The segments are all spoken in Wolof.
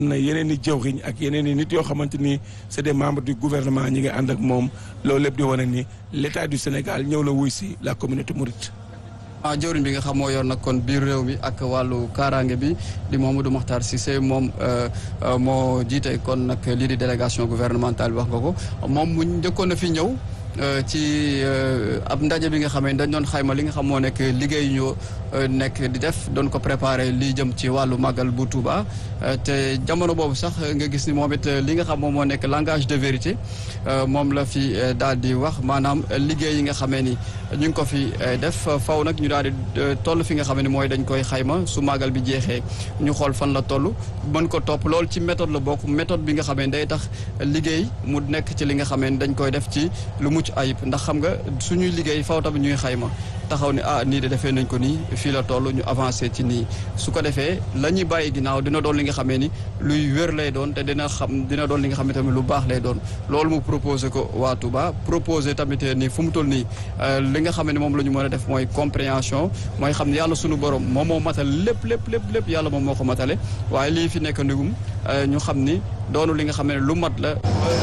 na yeneen i jëwriñ ak yeneen i nit yoo xamante ni c'est des membres du gouvernement ñi ngi ànd ak moom loolu lépp di wane ni l'état du Sénégal ñëw la wuy si la communauté mouride. ah jëwriñ bi nga xam moo yor nag kon biir réew mi ak wàllu kaaraange bi di Mamadou Makhtar Cissé moom moo jiite kon nag lii di délégation gouvernementale bi wax nga ko moom mu njëkkoon na fi ñëw. ci ab ndaje bi nga xam ne dañ doon xayma li nga xam moo nekk liggéey ñu nekk di def doon ko préparer lii jëm ci wàllu màggal bu Touba te jamono boobu sax nga gis ni moom it li nga xam moom moo nekk langage de vérité moom la fi daal di wax maanaam liggéey yi nga xamee ni ñu ngi ko fi def faw nag ñu daal di toll fi nga xam ne mooy dañ koy xayma su màggal bi jeexee ñu xool fan la toll mën ko topp loolu ci méthode la bokk méthode bi nga xamee ni day tax liggéey mu nekk ci li nga xamee ni dañ koy def ci lu mucc ayib ndax xam nga suñuy liggéey faw tamit ñuy xayma taxaw ne ah nii de defee nañ ko nii fii la toll ñu avancé ci nii su ko defee la ñuy bàyyi ginnaaw dina doon li nga xamee ni luy wér lay doon te dina xam dina doon li nga xam ne tamit lu baax lay doon loolu mu proposé ko waa Touba proposé tamit ni fu mu toll nii li nga xam ne moom la ñu mën a def mooy compréhension mooy xam ne yàlla suñu borom moom moo matal lépp lépp lépp lépp yàlla moom moo ko matale waaye lii fi nekk ndigum ñu xam ni doonu li nga xam ne lu mat la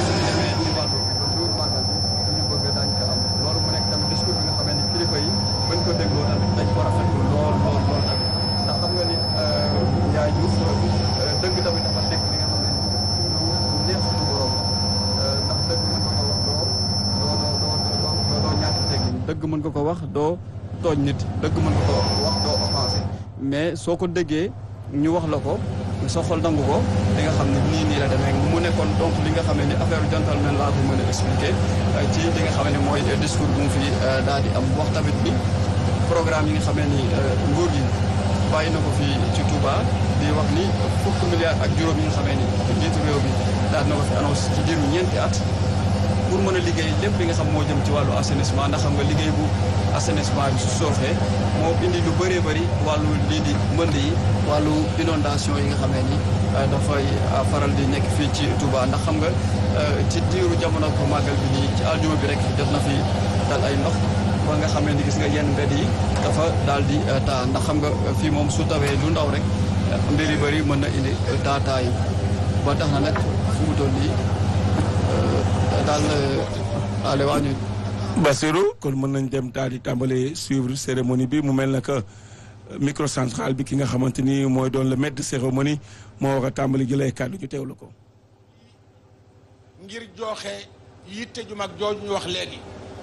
bañ ko dégloo tamit dañ ko rafetlu lool lool lool tamit ndax xam nga ni Ndiaye Diouf dëgg tamit dafa nekk li nga xam ne lu neex suñu borom ndax dëgg mën nga ko wax doo doo doo doo doo ñàkk teggi dëgg mën nga ko wax doo tooñ nit dëgg mën nga ko wax doo offensé mais soo ko déggee ñu wax la ko sa xol nangu ko li nga xam ne nii nii la demee mu nekkoon donc li nga xam ne ni affaire gentleman laa ko mën a expliquer ci li nga xam ne mooy discours bu mu fi daal di am wax tamit ni programme yi nga xam ne ni nguur gi bàyyi na ko fi ci Touba di wax ni fukk milliards ak juróom yi nga xam ne ni njiitu réew bi daal na ko fi annonce ci diiru ñeenti at pour mën a liggéey lépp li nga xam moo jëm ci wàllu assainissement ndax xam nga liggéey bu assainissement bi su sooxee moo indi lu bëree bëri wàllu lii di mbënd yi wàllu inondation yi nga xamee ni dafay faral di nekk fii ci Touba ndax xam nga ci diiru jamono ko màggal bi nii ci aljuma bi rek jot na fi dal ay ndox ba nga xamee ni gis nga yenn mbedd yi dafa daal di taa ndax xam nga fii moom su tawee lu ndaw rek mbir yu bëri mën na indi taa taa yi ba tax na nag fu mu toll nii daal ale waa ñu Bassirou kon mën nañ dem daal di tàmbale suivre cérémonie bi mu mel na que microcentral bi ki nga xamante ni mooy doon le maître de cérémonie moo war a tàmbali jëlee kàddu ñu teewlu ko. ngir joxe yitte ju mag jooju ñu wax léegi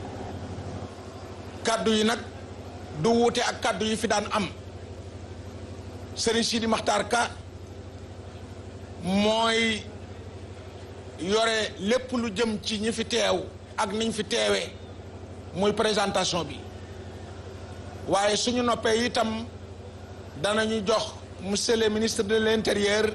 kàddu yi nag du wuute ak kàddu yi fi daan am Serigne Sidi Makhtar Ka mooy yore lépp lu jëm ci ñi fi teew ak niñ fi teewee muy présentation bi waaye suñu noppee itam danañu jox monsieur le ministre de l'intérieur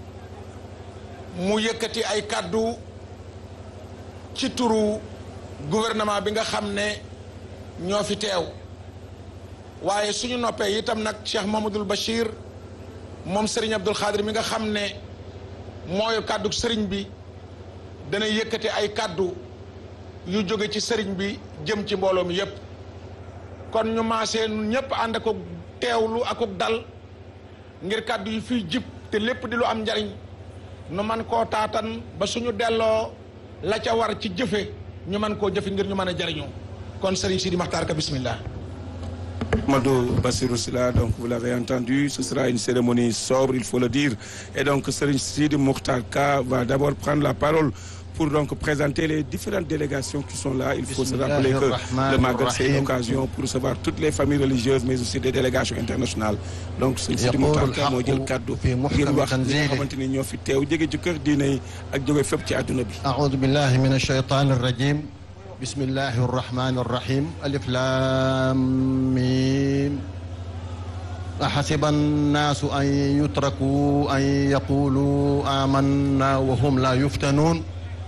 mu yëkkati ay kàddu ci turu gouvernement bi nga xam ne ñoo fi teew waaye suñu noppee itam nag Cheikh Mamadou Bachir moom Serigne Abdoul Khadir mi nga xam ne mooy kàddu Serigne bi dana yëkkati ay kàddu yu jóge ci Serigne bi jëm ci mbooloo mi yépp kon ñu maasee ñun ñëpp ànd ak teewlu ak dal ngir kàddu yi fiy jib te lépp di lu am njariñ nu man koo taatan ba suñu delloo la ca war ci jëfe ñu man koo jëfe ngir ñu mën a jariñoo kon Serigne Sidi Makhtar Ka bismillah Madou Bassirou Sylla donc vous l'avez entendu ce sera une cérémonie sobre il faut le dire et donc Serigne Sidi Mokhtar Ka va d'abord prendre la parole pour donc présenter les différentes délégations qui sont là il faut se rappeler que le Magal c'est une occasion pour recevoir toutes les familles religieuses mais aussi des délégations internationales donc Serigne Sidi Mokhtar Ka moo jël kaddu ngir wax ñi nga xamante ni ñoo fi teew jóge ci kër diine yi ak jóge fépp ci àdduna bi أعوذ بالله من الشيطان الرجيم بسم الله الرحمن الرحيم ألف لام ميم أحسب الناس أن يتركوا أن يقولوا آمنا وهم لا يفتنون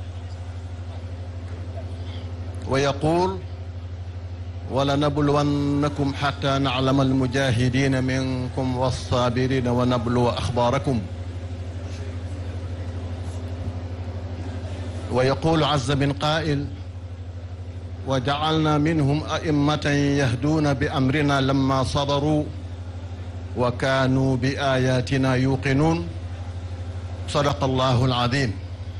ويقول ولنبلونكم حتى نعلم المجاهدين منكم والصابرين ونبلو أخباركم ويقول عز من قائل وجعلنا منهم أئمة يهدون بأمرنا لما صبروا وكانوا بآياتنا يوقنون صدق الله العظيم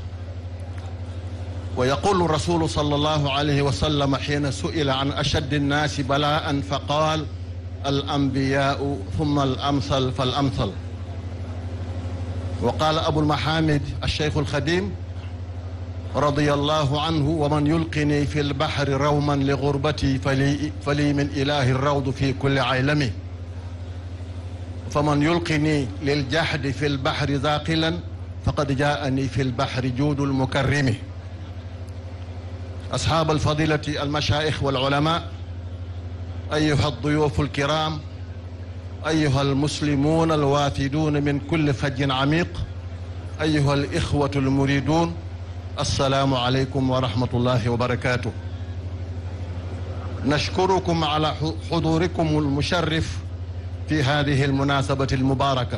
ويقول الرسول صلى الله عليه وسلم حين سئل عن أشد الناس بلاء فقال الأنبياء ثم الأمثل فالأمثل وقال أبو المحامد الشيخ الخديم رضي الله عنه ومن يلقني في البحر روما لغربتي فلي, فلي من إله الروض في كل عالمه فمن يلقني للجحد في البحر ذاقلا فقد جاءني في البحر جود المكرم أصحاب الفضيلة المشايخ والعلماء أيها الضيوف الكرام أيها المسلمون الوافدون من كل فج عميق أيها الإخوة المريدون السلام عليكم ورحمة الله وبركاته نشكركم على حضوركم المشرف في هذه المناسبة المباركة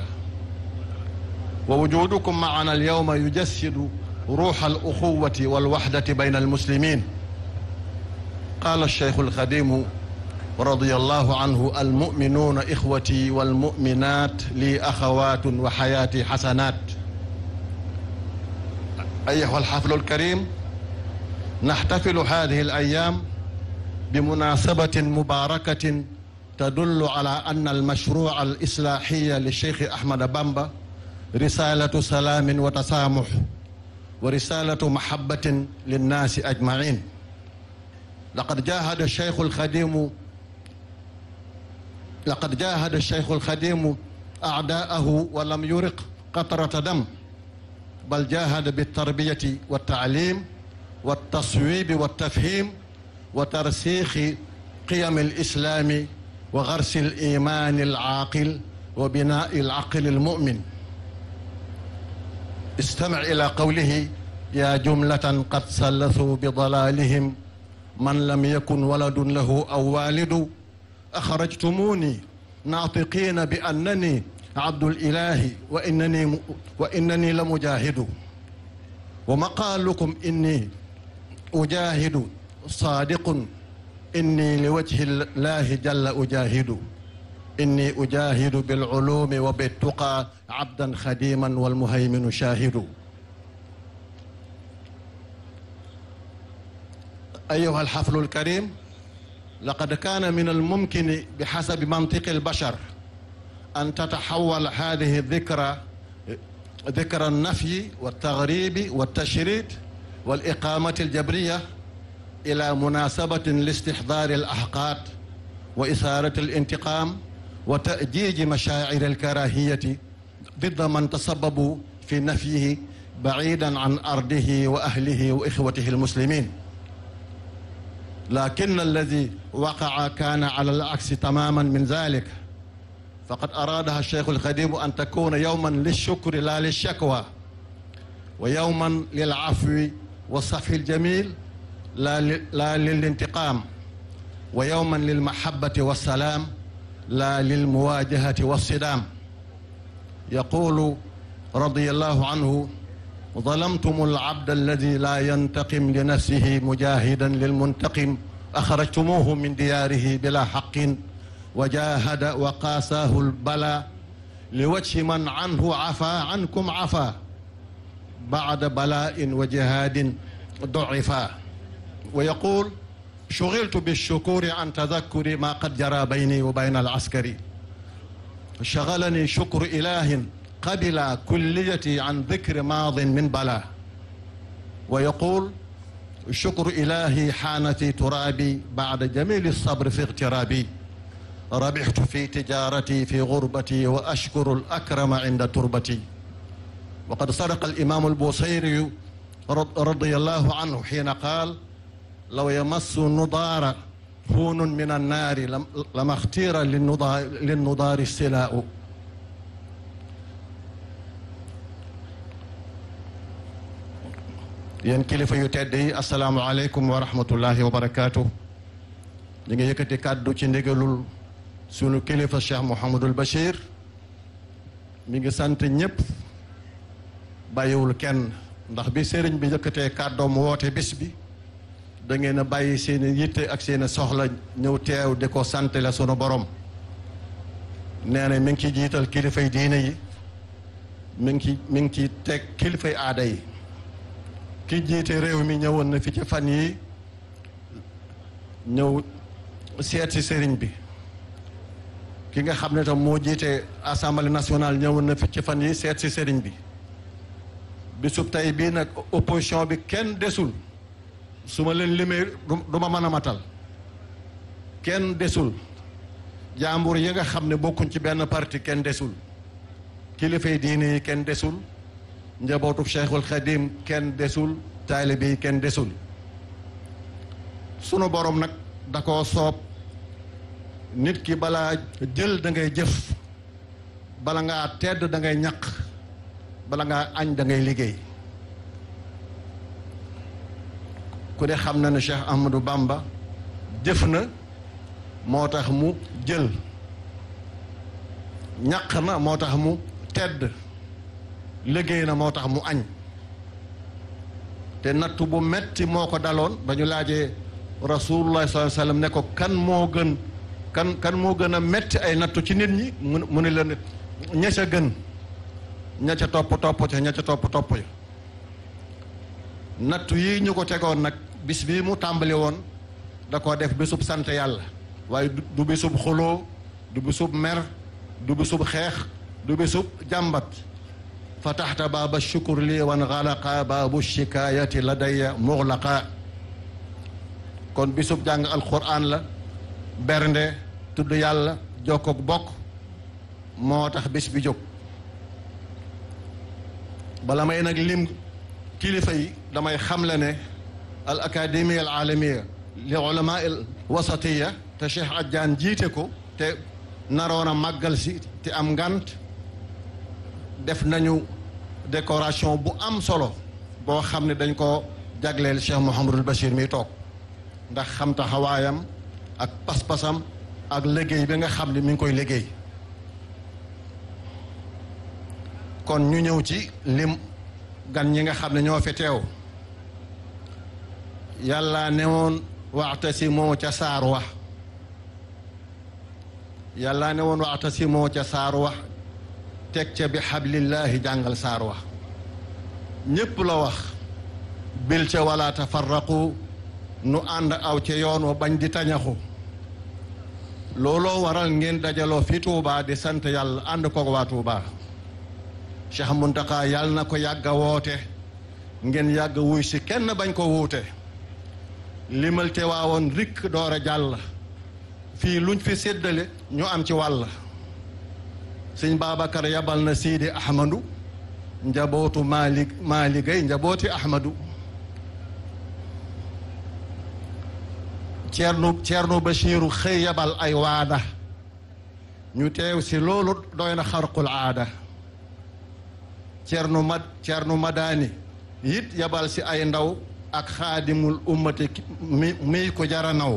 ووجودكم معنا اليوم يجسد روح الأخوة والوحدة بين المسلمين قال الشيخ الخديم رضي الله عنه المؤمنون إخوتي والمؤمنات لي أخوات وحياتي حسنات أيها الحفل الكريم نحتفل هذه الأيام بمناسبة مباركة تدل على أن المشروع الإصلاحي للشيخ أحمد بامبا رسالة سلام وتسامح ورسالة محبة للناس أجمعين لقد جاهد الشيخ الخديم لقد جاهد الشيخ الخديم أعداءه ولم يرق قطرة دم بل جاهد بالتربية والتعليم والتصويب والتفهيم وترسيخ قيم الإسلام وغرس الإيمان العاقل وبناء العقل المؤمن استمع إلى قوله يا جملة قد سلثوا بضلالهم من لم يكن ولد له أو والد أخرجتموني ناطقين بأنني عبد الإله وإنني وإنني لمجاهد ومقالكم إني أجاهد صادق إني لوجه الله جل أجاهد إني أجاهد بالعلوم وبالتقى عبدا خديما والمهيمن شاهد أيها الحفل الكريم لقد كان من الممكن بحسب منطق البشر أن تتحول هذه الذكرى ذكرى النفي والتغريب والتشريد والإقامة الجبرية إلى مناسبة لاستحضار الأحقاد وإثارة الانتقام وتأجيج مشاعر الكراهية ضد من تسببوا في نفيه بعيدا عن أرضه وأهله وإخوته المسلمين لكن الذي وقع كان على العكس تماما من ذلك فقد أرادها الشيخ الخديم أن تكون يوما للشكر لا للشكوى ويوما للعفو والصفح الجميل لا, لا للانتقام ويوما للمحبة والسلام لا للمواجهة والصدام يقول رضي الله عنه ظلمتم العبد الذي لا ينتقم لنفسه مجاهدا للمنتقم أخرجتموه من دياره بلا حق وجاهد وقاساه البلاء لوجه من عنه عفا عنكم عفا بعد بلاء وجهاد ضعفا ويقول شغلت بالشكور عن تذكر ما قد جرى بيني وبين العسكري شغلني شكر إله قبل كليتي عن ذكر ماض من بلا ويقول شكر إلهي حان في ترابي بعد جميل الصبر في اغترابي ربحت في تجارتي في غربتي وأشكر الأكرم عند تربتي وقد صدق الإمام البوصيري رضي الله عنه حين قال لو يمس النضار هون من النار لما اختير للنضار, للنضار السلاء yéen kilifa yu tedd yi asalaamualeykum wa rahmatullahi wa barakaatu. ñu ngi yëkkati kàddu ci ndigalul sunu kilifa Cheikh Mouhamadul Bachir mi ngi sant ñëpp bàyyiwul kenn ndax bi sëriñ bi yëkkatee kàddoom woote bis bi da ngeen a bàyyi seen yitte ak seen soxla ñëw teew di ko sant la sunu borom nee na mi ngi ci jiital kilifay diine yi mi ngi ci mi ngi ci teg kilifay aada yi ki jiite réew mi ñëwoon na fi ci fan yi ñëw seet si sëriñ bi ki nga xam ne tam moo jiite assemblée nationale ñëwoon na fi ci fan yi seet si sëriñ bi bisub tey bii nag opposition bi kenn desul su ma leen limee du ma mën a matal kenn desul jàmbur yi nga xam ne bokkuñ ci benn parti kenn desul kilifay diine yi kenn desul njabootu Cheikhul Khadim kenn desul taalibe yi kenn desul sunu borom nag da koo soob nit ki balaa jël da ngay jëf bala ngaa tedd da ngay ñaq bala ngaa añ da ngay liggéey ku ne xam na ne Cheikh Ahmadou Bamba jëf na moo tax mu jël ñaq na moo tax mu tedd liggéey na moo tax mu añ te nattu bu metti moo ko daloon ba ñu laajee rasulullah sallallahu alayhi wasallam ne ko kan moo gën kan kan moo gën a metti ay nattu ci nit ñi mu ne la nit ña ca gën ña ca topp topp ca ña ca topp topp ya nattu yi ñu ko tegoon nag bis bii mu tàmbali woon da koo def bisub sant yàlla waaye du bisub xuloo du bisub mer du bisub xeex du bisub jàmbat fataxta baaba shukur lii wan xalaqa baabu shikaayati ladaya muxlaqa kon bisub jàng alquran la bernde tudd yàlla jokkook bokk moo tax bis bi jóg bala may nag lim kilifa yi damay xamle ne al académie al alamiya li ulama al wasatiya te Cheikh Adjaan jiite ko te naroon a màggal si te am ngant def nañu décoration bu am solo boo xam ne dañ ko jagleel Cheikh Mouhamadul Bachir mi toog ndax xam taxawaayam ak pas-pasam ak liggéey bi nga xam ne mi ngi koy liggéey kon ñu ñëw ci lim gan ñi nga xam ne ñoo fi teew yàlla ne woon waxtasimoo ca saar wax yàlla ne woon waxtasimoo ca saar wax teg ca bi xablillaahi jàngal saar wax ñépp la wax bil ca wala tafarraqu nu ànd aw ca yoon wa bañ di tañaxu looloo waral ngeen dajaloo fi Tuubaa di sant yàlla ànd koog waa Tuubaa Cheikh Muntaxa yàlla na ko yàgg a woote ngeen yàgg wuy si kenn bañ ko wuute limal te waawoon rikk door a jàll fii luñ fi séddale ñu am ci wàll sëñ Babacar yabal na Sidi Ahmadu njabootu Mali Mali Gay njabooti Ahmadu Ceerno Ceerno Bachiru xëy yabal ay waada ñu teew si loolu doy na xarqul aada Ceerno Mad Ceerno Madani it yabal si ay ndaw ak xaadimul ummati mi mi ko jara naw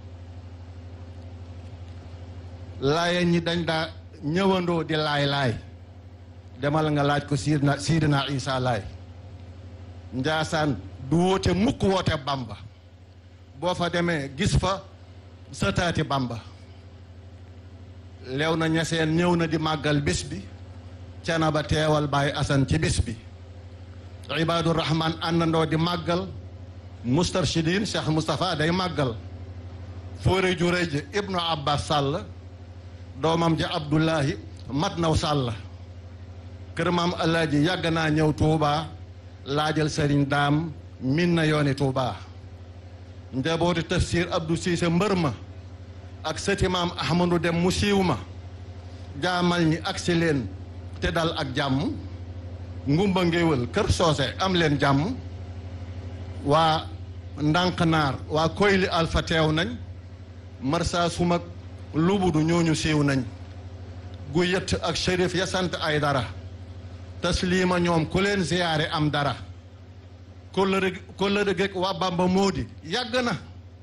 laaya ñi dañ daa ñëwandoo di laay-laay demal nga laaj ko siidna siidina isa laay njaasaan du woote mukk woote bamba boo fa demee gis fa sëtaati bamba leew na ñaseen ñëw na di màggal bés bi cana ba teewal bàyyi asan ci bés bi ibaadu rahman àndandoo di màggal mustarshidin cheikh moustapha day màggal fóore ju rëy ji ibnu abbas sàll doomam ja abdullahi mat naw sàll kër maam alaaji yàgg naa ñëw tuubaa laajal sëriñ daam min na yooni tuubaa njabooti tafsir abdou siise mbër ma ak sëti maam ahmadu dem mu siiw ma jaamal ñi agsi leen te dal ak jàmm ngumba ngéwël kër soose am leen jàmm waa ndànk naar waa koyli alfa teew nañ marsa sumak lubudu ñooñu siiw nañ gu yett ak shérif ya sant ay dara taslima ñoom ku leen ziyaare am dara kóllëre kóllëre geeg waa bamba moodi yàgg na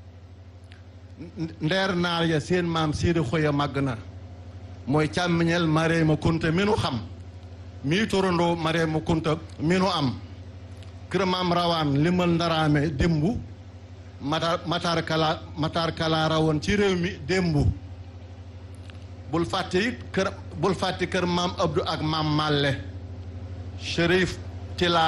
ndeer naar ya seen maam siidi xoya màgg na mooy càmmiñel mareema kunta mi nu xam mii torandoo mareema kunta mi nu am kër maam rawaan limal ndaraame démbu matar matar kala matar kala rawoon ci réew mi démbu bul fàtte it kër bul fàtte kër maam abdou ak maam màlle Chérif Tila